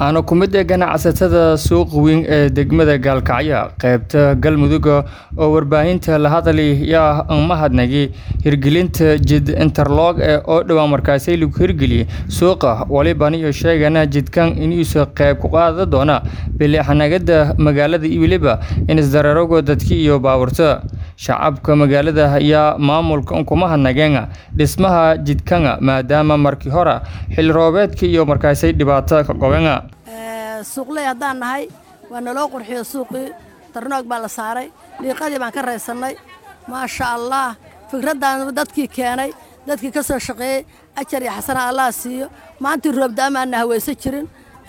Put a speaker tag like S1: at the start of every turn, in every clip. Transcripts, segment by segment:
S1: waxaana ku mid ah ganacsatada suuqa weyn ee degmada gaalkacyo qaybta galmudug oo warbaahinta la hadlaya mahadnagi hirgelinta jid interlog ee oo dhowaan markaasi lagu hirgeliyey suuqa waliban iyo sheegana jidkan inuusa qayb ku qaada doona bilixanagada magaalada iyo weliba in isdareerogo dadki iyo baaburta shacabka magaalada ayaa maamulka kuma hadnageen dhismaha jidkanga maadaama markii hore xilli roobeedka iyo markaasi dhibaato ka qabeen
S2: suuqley haddaan nahay waa naloo qurxiyo suuqii darnoog baa la saaray dhiiqadii baan ka raysannay maasha allah fikraddan dadkii keenay dadkii ka soo shaqeeyey ajar iyo xasana allah siiyo maantii roobdaamaana hawayso jirin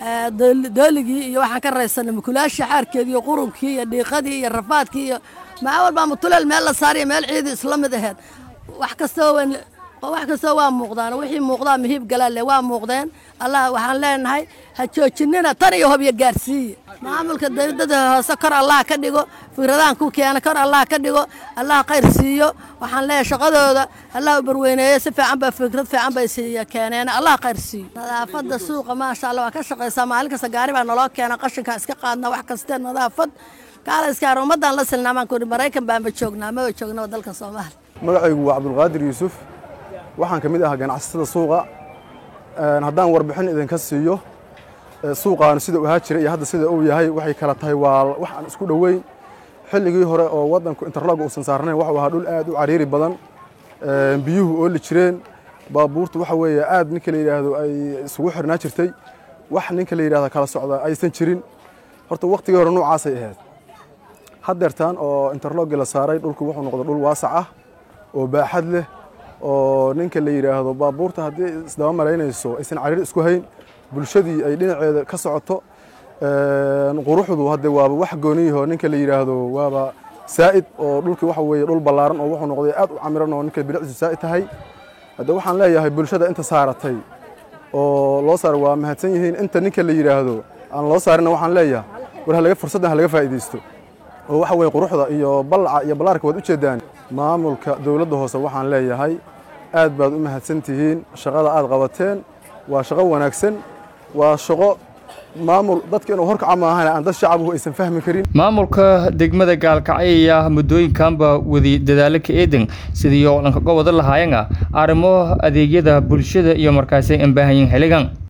S2: dooligii iyo waxaan ka raysannay mukulaashii xaarkeedii iyo qurunkii iyo dhiiqadii iyo rafaadkii iyo maa walbaa mutuleel meel la saariyo meel ciidii isla mid aheed wax kastoo wax kastoo waa muuqdaan wixii muuqdaa mihiib galaalle waa muuqdeen allah waxaan leenahay ha joojinina tan iyo hobyo gaarsiiye maamulka dawladada hoose kor allah ka dhigo fikradahan ku keena kor allah ka dhigo allah khayr siiyo waxaan leeyahay shaqadooda allah u barweyneeyo si fiican baa fikrad fiican bay siiya keeneen allah khayr siiyo nadaafadda suuqa maasha allah waa ka shaqaysaa maalin kasta gaari baa naloo keena qashinkaa iska qaadna wax kastee nadaafad kaalaskaar ummaddaan la silnaa baan kuhi maraykan baanba joognaa maba joognaba dalka soomaaliya
S3: magacaygu waa cabdulqaadir yuusuf waxaan ka mid ahaa ganacsatada suuqa haddaan warbixin idinka siiyo suuqaanu sida uu ahaa jiray iyo hadda sida uu yahay waxay kala tahay waa wax aan isku dhoweyn xilligii hore oo waddanku interlog uusan saarnayn waxuu ahaa dhul aad u cariiri badan biyuhu ooli jireen baabuurtu waxa weeye aad ninka la yidhaahdo ay isugu xirnaa jirtay wax ninka la yidhahdo kala socda aysan jirin horta waqtigii hore noocaasay ahayd haddeertaan oo interlogii la saaray dhulku wuxuu noqday dhul waasac ah oo baaxad leh oo ninka la yidhaahdo baabuurta haddii isdaba malaynayso aysan cariir isku hayn bulshadii ay dhinaceeda ka socoto quruxdu hadde waaba wax gooniyaho ninka la yidhaahdo waaba saa'id oo dhulkii waxa weeye dhul ballaaran oo wuxuu noqday aad u camiran oo ninka bilicdiisu saa'id tahay hadde waxaan leeyahay bulshada inta saaratay oo loo saaray waa mahadsan yihiin inta ninka la yidhaahdo aan loo saarinna waxaan leeyahay war halaga fursaddan halaga faa'iidaysto oo waxa weye quruxda iyo ballaca iyo ballaarka waad u jeedaan maamulka dowladda hoose waxaan leeyahay aad baad u mahadsan tihiin shaqada aad qabateen waa shaqo wanaagsan waa shaqo maamul dadka inuu horkaca maahan aan dad shacabuhu aysan fahmi karin
S1: maamulka degmada gaalkacyo ayaa muddooyinkanba wadi dadaalo ka eedan sidii oo dhanka gobada lahaayana arrimo adeegyada bulshada iyo markaasi aan baahanyin xilligan